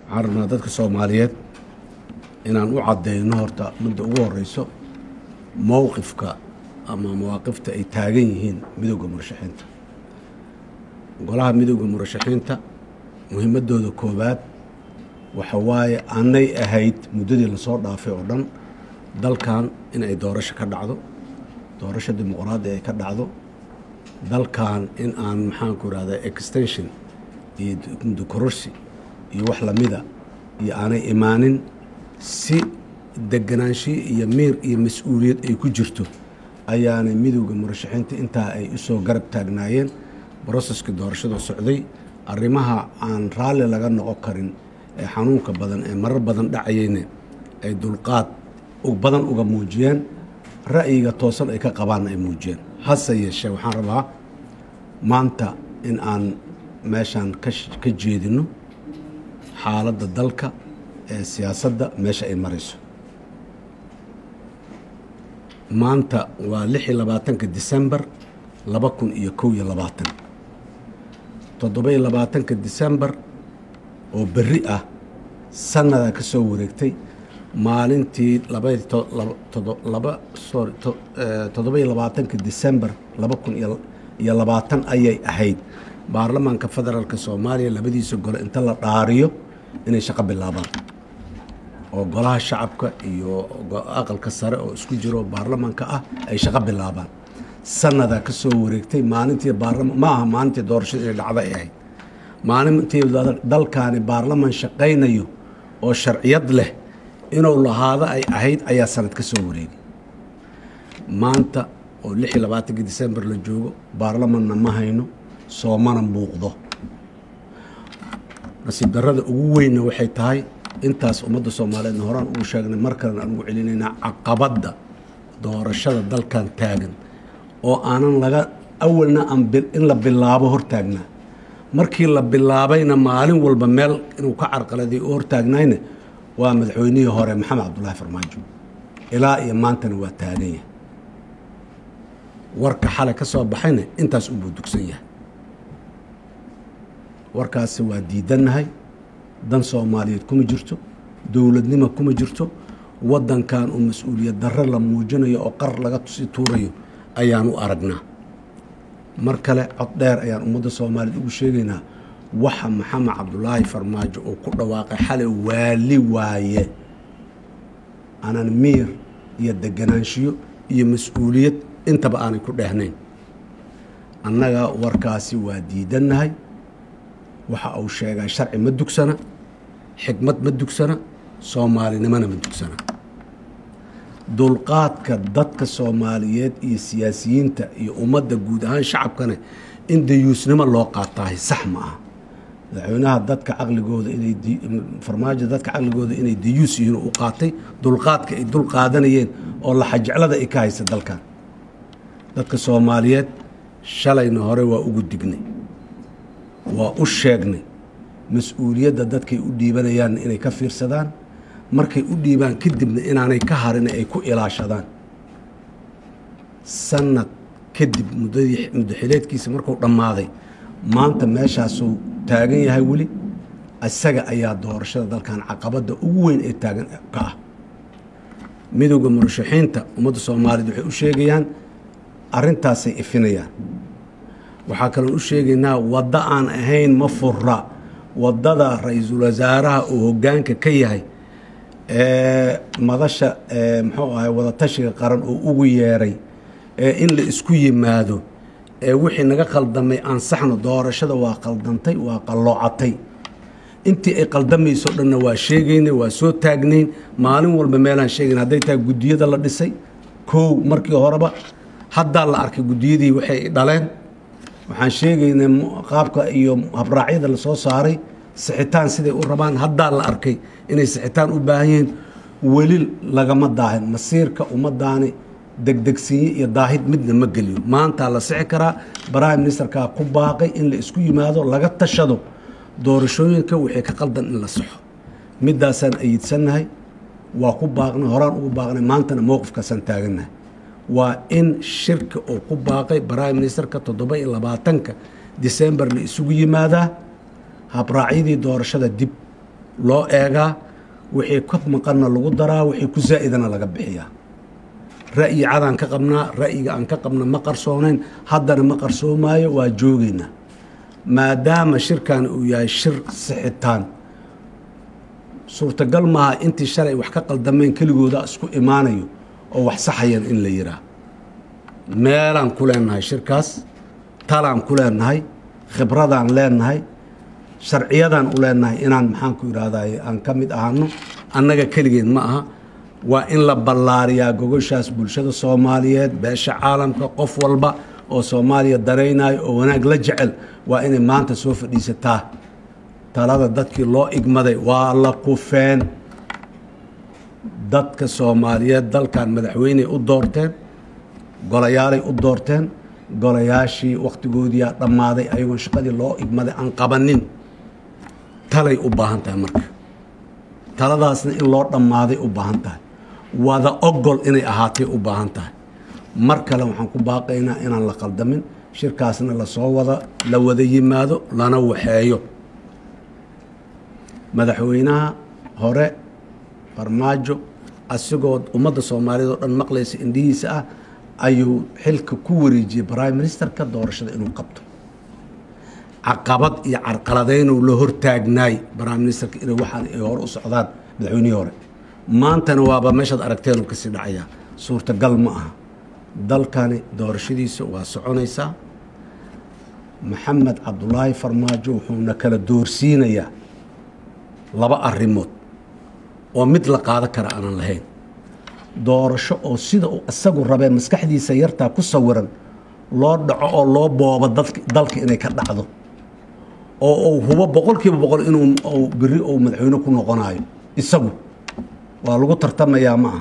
waxaan rabnaa dadka soomaaliyeed inaan u caddeyno horta midda ugu horeyso mowqifka ama mawaaqifta ay taagan yihiin midowda murashaxiinta golaha midowda murashaxiinta muhiimadooda koowaad waxa waaye anay ahayd muddadii lasoo dhaafay oo dhan dalkan in ay doorasho ka dhacdo doorasho dimuqraadi ay ka dhacdo dalkan in aan maxaanku irahdaa extension iyo dukororsi iyo wax lamida iyo aanay imaanin si deganaanshiyo iyo miir iyo mas-uuliyad ay ku jirto ayaanay midowda murashaxiinta intaa ay usoo garab taagnaayeen broseska doorashada socday arrimaha aan raalli laga noqon karin ee xanuunka badan ee marar badan dhacayeyna ay dulqaad badan uga muujiyeen ra'yiga toosan ay ka qabaanna ay muujiyeen hase yeeshee waxaan rabaa maanta in aan meeshaan ka jeedino xaaladda dalka ee siyaasadda meesha ay marayso maanta waa lix iyo labaatanka disembar laba kun iyo kow iyo labaatan toddoba-iyo labaatanka disembar oo berri ah sannadaa ka soo wareegtay maalintii laba sorry toddoba-iyo labaatanka disembar laba kun iyo labaatan ayay ahayd baarlamaanka federaalka soomaaliya labadiisa gole inta la dhaariyo inay shaqo bilaabaan oo golaha shacabka iyo aqalka sare oo isku jiro baarlamaanka ah ay shaqo bilaabaan sannadaa ka soo wareegtay maalintii baarlama ma aha maalintii doorashada inay dhacda ay ahayd maalintii dalkaani baarlamaan shaqaynayo oo sharciyad leh inuu lahaado ay ahayd ayaa sanad ka soo wareegay maanta oo lix iyo labaatankii disembar la joogo baarlamanna ma hayno soomana muuqdo nasiib darrada ugu weynna waxay tahay intaas ummadda soomaaliyeedna horaan ugu sheegnay mar kalena aan ugu celinaynaa caqabadda doorashada dalkan taagan oo aanan laga awalna aan in la bilaabo hortaagnaa markii la bilaabayna maalin walba meel inuu ka carqaladay u hortaagnayna waa madaxweynihii hore maxamed cabdulaahi farmaajo ilaa iyo maantana waa taagan yahay warka xalay ka soo baxayna intaas unbuu dugsan yahay warkaasi waa diidannahay dan soomaaliyeed kuma jirto dowladnimo kuma jirto waddankan uu mas-uuliyad darre la muujinayo oo qar laga tusi tuurayo ayaan u aragnaa mar kale cod dheer ayaan ummadda soomaaliyeed ugu sheegaynaa waxa maxamed cabdulaahi farmaajo uu ku dhawaaqay xalay waali waaye aanan miir iyo deganaanshiyo iyo mas-uuliyad intaba aanay ku dheehnayn annaga warkaasi waa diidannahay waxa uu sheegaa sharci ma dugsana xikmad ma dugsana soomaalinimona ma dugsana dulqaadka dadka soomaaliyeed iyo siyaasiyiinta iyo ummadda guud ahaan shacabkana in dayuusnimo loo qaataahay sax ma aha madaxweynaha dadka caqligooda inay farmaajo dadka caqligooda inay dayuus yihiin u qaatay dulqaadka ay dul qaadanayeen oo laxajeclada ay ka haysa dalkan dadka soomaaliyeed shalayna hore waa ugu dignay waa u sheegnay mas-uuliyadda dadkay u dhiibanayaan inay ka fiirsadaan markay u dhiibaan kadibna inaanay ka harin ay ku ilaashadaan sanad kadib muddadii muddaxileedkiisa markuu dhammaaday maanta meeshaasuu taagan yahay weli isaga ayaa doorashada dalkan caqabadda ugu weyn ee taagan ka ah midowda murashaxiinta ummadda soomaaliyeed waxay u sheegayaan arrintaasay ifinayaan waxaa kaloon u sheegaynaa waddo aan ahayn ma fura waddada ra-iisul wasaaraha uu hoggaanka ka yahay ee madasha muxuu ahay wadatashiga qaran oo ugu yeeray ee in la isku yimaado ee wixii naga qaldamay ansaxno doorashada waa qaldantay waa qalloocatay intii ay qaldamayso dhanna waa sheegaynay waa soo taagnayn maalin walba meelaan sheegayn hadday tahay guddiyada la dhisay kow markii horeba haddaa la arkay guddiyadii waxay dhaleen waxaan sheegaynay qaabka iyo habraacyada la soo saaray sixitaan siday u rabaan haddaa la arkay inay sixitaan u baahan yihiin weli lagama daahin masiirka ummadaani degdegsiinye iyo daahid midna ma geliyo maantaa la sixi karaa prime ministerkaa ku baaqay in la isku yimaado laga tashado doorashooyinka wixii ka qaldan in la saxo middaasaan ayidsannahay waa ku baaqnay horaan ugu baaqnay maantana mowqifkaasaan taagannahay waa in shirka uu ku baaqay prime ministerka toddoba iyo labaatanka december la isugu yimaadaa habraacyadii doorashada dib loo eegaa wixii ka maqanna lagu daraa wixii ku zaa'idana laga bixiyaa ra'yi cadaan ka qabnaa ra'yiga aan ka qabna ma qarsoonayn haddana ma qarsoomaayo waa joogaynaa maadaama shirkan uu yahay shir sixitaan suurtagal maaha intii shalay wax ka qaldameen keligooda isku imaanayo oo wax saxayan in la yihaa meelaan ku leenahay shirkaas talaan ku leenahay khibradaan leenahay sharciyadaan u leenahay inaan maxaan ku idhaahday aan ka mid ahaano annaga keligeed ma aha waa in la ballaariyaa gogoshaas bulshada soomaaliyeed beesha caalamka qof walba oo soomaaliya daraynayo oo wanaag la jecel waa inay maanta soo fadhiisataa talada dadkii loo igmaday waa la kufeen dadka soomaaliyeed dalkan madaxweyney u doorteen golayaalay u doorteen golayaashii wakhtigoodiyaa dhammaaday ayagoon shaqadii loo igmaday aan qabanin talay u baahan tahay marka taladaasna in loo dhammaaday u baahan tahay wada ogol inay ahaatay u baahan tahay mar kale waxaan ku baaqaynaa inaan la qaldamin shirkaasna lasoo wada la wada yimaado lana waxeeyo madaxweynaha hore farmaajo asigoo ummadda soomaaliyeed oo dhan maqlaysa indhihiisa ah ayuu xilka ku wareejiyey prime ministerka doorashada inuu qabto caqabad iyo carqaladeynuu la hortaagnaay prime ministerka inay waxaan ay hore u socdaan madaxweynihii hore maantana waaba meeshaad aragteenuu kasii dhacayaa suurtagal ma aha dalkani doorashadiisa waa soconaysaa maxamed cabdulaahi farmaajo wuxuuna kala doorsiinayaa laba arrimood oo mid la qaado kara aanan lahayn doorasho oo sida uu isagu rabee maskaxdiisa yartaa ku sawiran loo dhaco oo loo boobo dalka inay ka dhacdo oo uu hubo boqol kiiba boqol inuu beri uu madaxweyne ku noqonayo isagu waa lagu tartamayaa ma aha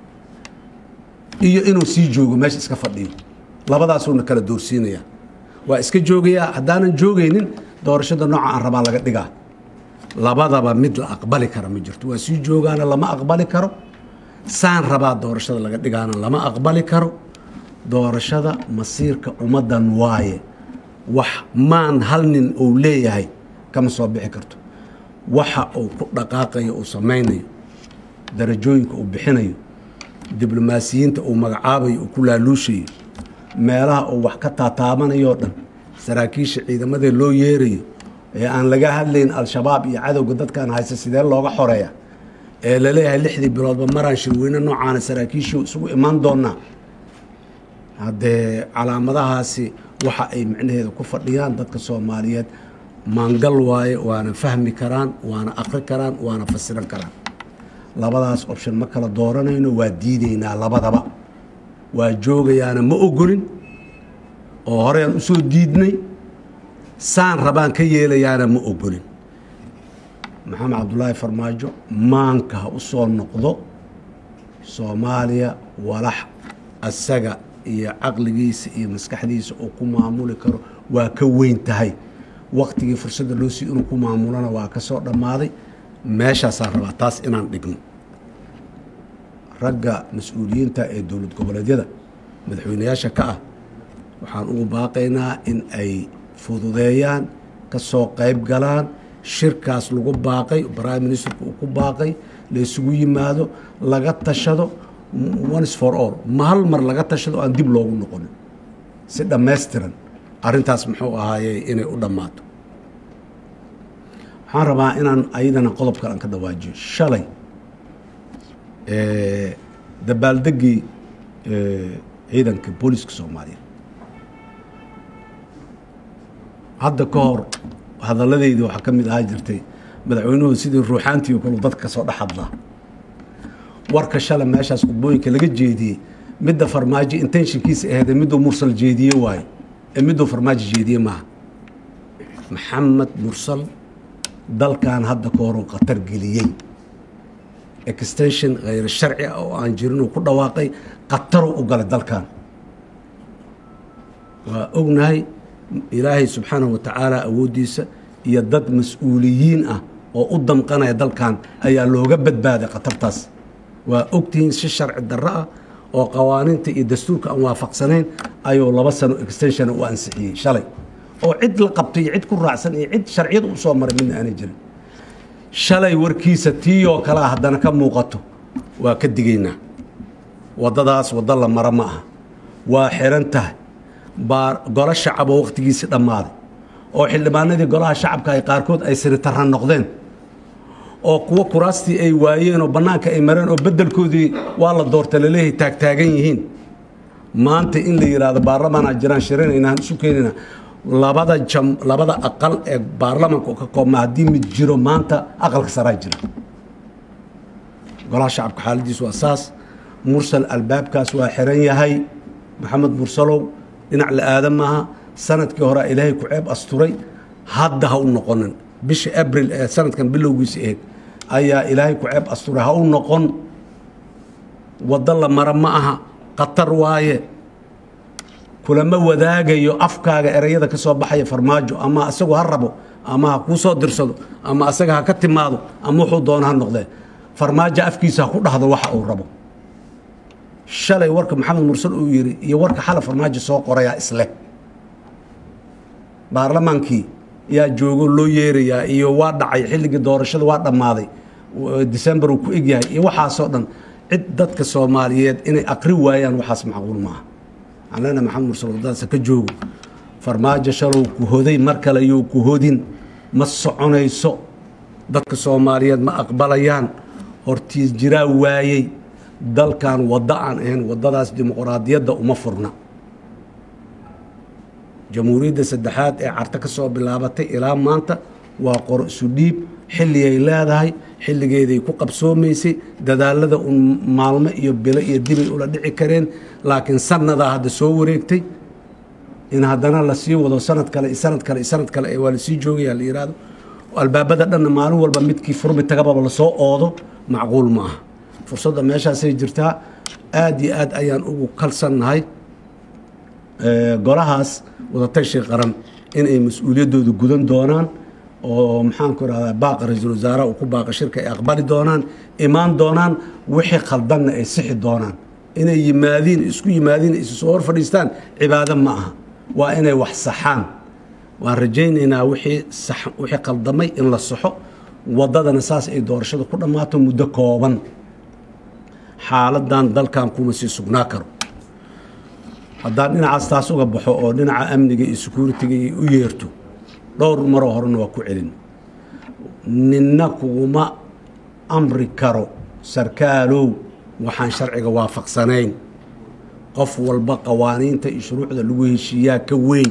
iyo inuu sii joogo meesha iska fadhiyo labadaasuuna kala doorsiinayaa waa iska joogayaa haddaanan joogaynin doorashada nooca aan rabaa laga dhigaa labadaba mid la aqbali kara ma jirto waa sii joogaana lama aqbali karo saan rabaa doorashada laga dhigaana lama aqbali karo doorashada masiirka ummaddan waaye wax maan hal nin uu leeyahay kama soo bixi karto waxa uu ku dhaqaaqayo uu samaynayo darajooyinka uu bixinayo diblomaasiyiinta uu magacaabayo uu ku laaluushayo meelaha uu wax ka taataabanayoo dhan saraakiisha ciidamadee loo yeerayo ee aan laga hadlayn al-shabaab iyo cadowga dadkan haysta sidee looga xoreeya ee laleeyahay lixdii biloodba maraan shirweyne noocaana saraakiishii isugu imaan doonaa haddee calaamadahaasi waxa ay micnaheeda ku fadhiyaan dadka soomaaliyeed maangal waaye waana fahmi karaan waana aqri karaan waana fasiran karaan labadaas option ma kala dooranayno waa diidaynaa labadaba waa joogayaana ma ogolin oo horean usoo diidnay saan rabaan ka yeelayaana ma ogolin maxamed cabdulaahi farmaajo maanka ha u soo noqdo soomaaliya walax asaga iyo caqligiisa iyo maskaxdiisa uu ku maamuli karo waa ka weyn tahay waktigii fursadda loo sii inuu ku maamulana waa ka soo dhammaaday meeshaasaan rabaa taas inaan dhigno ragga mas-uuliyiinta ee dowlad goboleedyada madaxweynayaasha ka ah waxaan ugu baaqaynaa in ay fududeeyaan ka soo qayb galaan shirkaas lagu baaqay prime ministerku uu ku baaqay la isugu yimaado laga tashado ones for all ma hal mar laga tashado aan dib loogu noqonin si dhammaystiran arrintaas muxuu ahaayey inay u dhammaato waxaan rabaa inaan ayadana qodob kale aan ka dhawaajiyo shalay dabaaldeggii ciidanka booliska soomaaliya hadda ka hor hadalladeyda waxaa ka mid ahaa jirtay madaxweynuhu sidii ruuxaantii kalu dadka kasoo dhex hadlaa warka shalay meeshaas khudbooyinka laga jeediyey midda farmaajo intentionkiisa aheedee miduu mursal jeediye waaye ee miduu farmaajo jeediye maaha maxamed mursal dalkan hadda ka horuu khatar geliyey extension khayr sharci ah oo aan jirinuu ku dhawaaqay khataruu u galay dalkan waa ognahay ilaahay subxaanahu watacaala awooddiisa iyo dad mas-uuliyiin ah oo u damqanaya dalkan ayaa looga badbaaday khatartaas waa ogtihiin si sharci darro ah oo qawaaniinta iyo dastuurka aan waafaqsanayn ayuu laba sano extension u ansixiyey shalay oo cid la qabtay iyo cid ku raacsan iyo cid sharciyada u soo maray midna aanay jirin shalay warkiisa tii oo kalea haddana ka muuqato waa ka digaynaa waddadaas waddo la mara ma aha waa xiran tahay baa golo shacaboo wakhtigiisii dhammaaday oo xildhibaanadii golaha shacabka ay qaarkood ay siritarra noqdeen oo kuwo kuraastii ay waayeen oo bannaanka ay mareen oo beddelkoodii waa la doorta laleeyahay taagtaagan yihiin maanta in la yidhaahdo baarlamaanaa jiraan shirinaynaan isu keenayna labada jam labada aqal ee baarlamaanka ka koobma haddii mid jiro maanta aqalka saraa jira golaha shacabka xaaladiisu waa saas mursal albaabkaas waa xiran yahay maxamed mursalow dhinac la aadan maaha sanadkii horea ilaahay ku ceeb asturay hadda ha u noqonin bisha abril ee sanadkan bilowgiisa ahayd ayaa ilaahay ku ceeb asturay ha u noqon waddo la mara ma aha khatar waaye kulama wadaagayo afkaaga ereyada ka soo baxaya farmaajo ama isagu ha rabo ama ha kuu soo dirsado ama asaga ha ka timaado ama wuxuu doono ha noqdee farmaajo afkiisa ha ku dhahdo waxa uu rabo shalay warka maxamed mursal uu yidhi iyo warka xala farmaajo soo qorayaa isleh baarlamaankii yaa joogo loo yeerayaa iyo waa dhacay xilligii doorashada waa dhammaaday december uu ku egyahay iyo waxaasoo dhan cid dadka soomaaliyeed inay aqri waayaan waxaas macquul maaha waxaan leenahay maxamed mursal waddadaasa ka joogo farmaajo shalow ku hoday mar kale you ku hodin ma soconayso dadka soomaaliyeed ma aqbalayaan hortiis jiraa waayey dalkan waddo aan ahayn waddadaas dimuqraadiyadda uma furna jamhuuriyadda saddexaad ee carto ka soo bilaabatay ilaa maanta waa qoro isu dhiib xilligay leedahay xilligeeday ku qabsoomaysay dadaalada un maalmo iyo bilo iyo dibay ula dhici kareen laakiin sannadaa hadda soo wareegtay in haddana lasii wado sanad kale iyo sanad kale iyo sanad kale ee waa lasii joogaya la yidhaahdo albaabada dhanna maalin walba midkii furmi tagababa lasoo oodo macquul ma aha fursadda meeshaasay jirtaa aad iyo aad ayaan ugu kalsannahay golahaas wadatashi qaran inay mas-uuliyaddooda gudan doonaan oo maxaanku irahdaa baaqa ra-iisul wasaaraha uu ku baaqa shirka ay aqbali doonaan imaan doonaan wixii khaldanna ay sixi doonaan inay yimaadiin isku yimaadiin isu soo hor fadhiistaan cibaado ma aha waa inay wax saxaan waan rajaynaynaa wixii sax wixii khaldamay in la saxo waddadana saas ay doorashada ku dhammaato muddo kooban xaaladan dalkan kuma sii sugnaa karo haddaan dhinacaas taas uga baxo oo dhinaca amniga iyo securitiga iyo u yeerto dhowr maroo horena waa ku celin ninna kuguma amri karo sarkaalow waxaan sharciga waafaqsanayn qof walba qawaaniinta iyo shuruucda lagu heshiiyaa ka weyn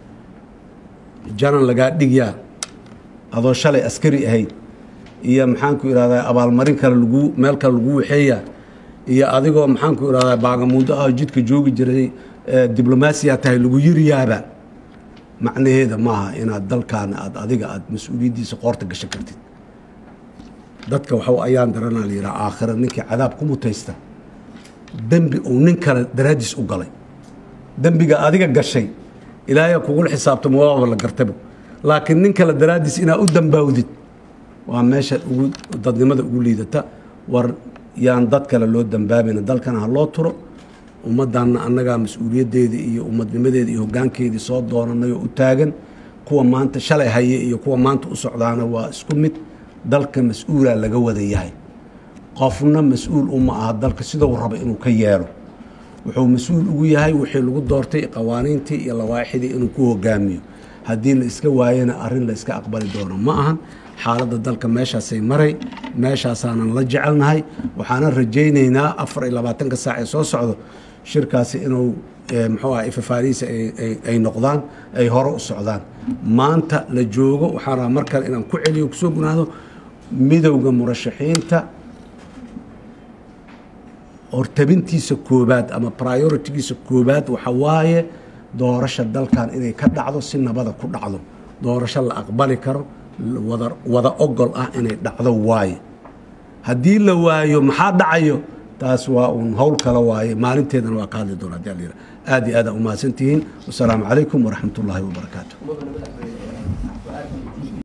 janan lagaa dhigyaa adoo shalay askari ahayd iyo maxaanku idhahdaa abaalmarin kale lagu meel kale lagu waxeeyaa iyo adigoo maxaanku idhahdaa baagamuundo ah jidka joogi jiray diblomaasiya tahay lagu yiriyaaba macnaheeda maaha inaad dalkaana aad adiga aad mas-uuliyaddiisa qoorta gashan kartid dadka waxu ayaan daranaa la yidhaha aakhira ninkii cadaab ku mutaysta dembi uu nin kale daraaddiis u galay dembiga adiga gashay ilaahay kugula xisaabtamo waaba la gartabo laakiin nin kale daraaddiis inaad u dambaawdid waa meesha ugu dadnimada ugu liidata war yaan dad kale loo dambaabayna dalkana ha loo turo ummaddanna annagaa mas-uuliyaddeedii iyo ummadnimadeeda iyo hoggaankeedii soo doonanay oo u taagan kuwa maanta shalay haye iyo kuwa maanta u socdaana waa isku mid dalka mas-uulaa laga wada yahay qofna mas-uul uma aha dalka sidou raba inuu ka yeelo wuxuu mas-uul ugu yahay wixii lagu doortay qawaaniintii iyo lawaaxidii inuu ku hogaamiyo haddii la iska waayana arrin la iska aqbali doono ma ahan xaaladda dalka meeshaasay maray meeshaasaanan la jecelnahay waxaanan rajaynaynaa afar iyo labaatanka saac ee soo socdo shirkaasi inuu muxuu aha ifafaarihiisa ay noqdaan ay hore u socdaan maanta la joogo waxaan rabaa mar kale inaan ku celiyo kusoo gunaado midowda murashaxiinta hortabintiisa koobaad ama prioritigiisa koobaad waxa waaye doorasha dalkan inay ka dhacdo si nabada ku dhacdo doorasho la aqbali karo wada wada ogol ah inay dhacdo waaye haddii la waayo maxaa dhacayo taas waa uun howl kale waaye maalinteedana waa ka hadli doona hadii aad iyo aad aa umahadsantihiin wasalaamu calaykum waraxmat ullaahi wabarakaatu